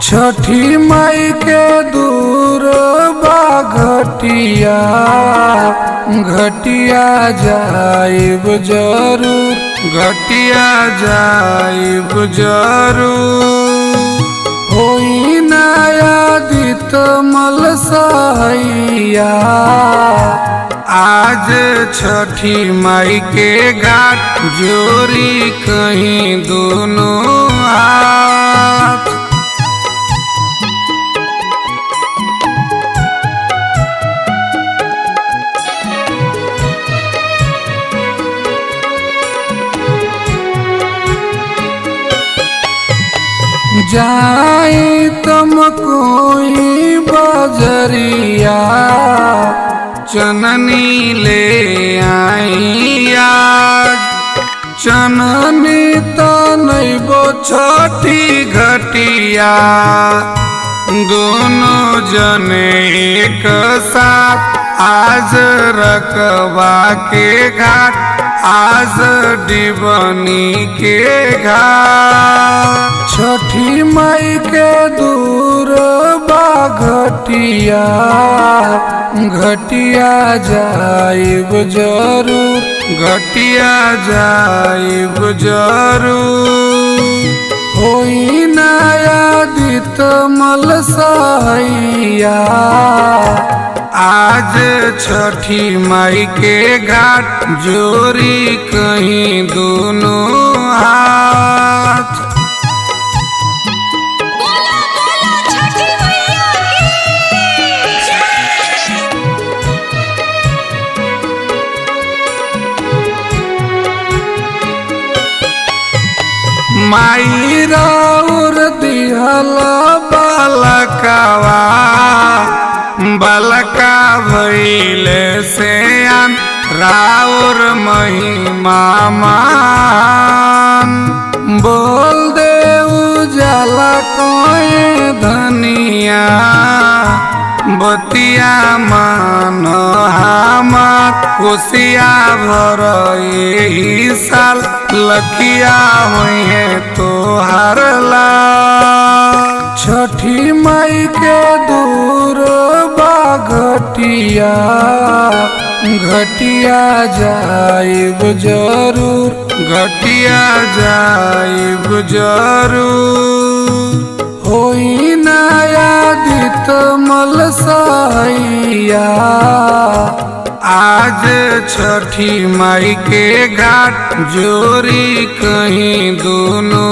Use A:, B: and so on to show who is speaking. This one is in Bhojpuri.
A: छठी माई के दूर बा घटिया घटिया जाइब जरूर घटिया जाइब जरूर होई नयादित मल सहैया आज छठी माई के घाट जोरी कहीं दोनों हाथ जाई तुम कोई बजरिया चननी ले आई आज चननी तो नैबो छठी घटिया दोनों जने एक साथ आज रकबा के घाट आज डिबनी के घाट छठी माई के दूर बा घटिया घटिया जाइब जरूर घटिया जाइब जरूर होई नयादित मल सहैया आज छठी माई के घाट जोरी कहीं दोनों हाथ
B: बोला बोला छठी मैया की जय
A: माई राउर दिहल बालकवा बालका भैले से आन राउर महिमा मान बोल दे उजाला कोई धनिया बतिया मान हमार कोसिया भर यही साल लखिया हुई है तो हरला छठी माई के दूर बा घटिया घटिया जाइब जरूर घटिया जाइब जरूर होई नयादित मल सहैया आज छठी माई के घाट जोरी कहीं दोनों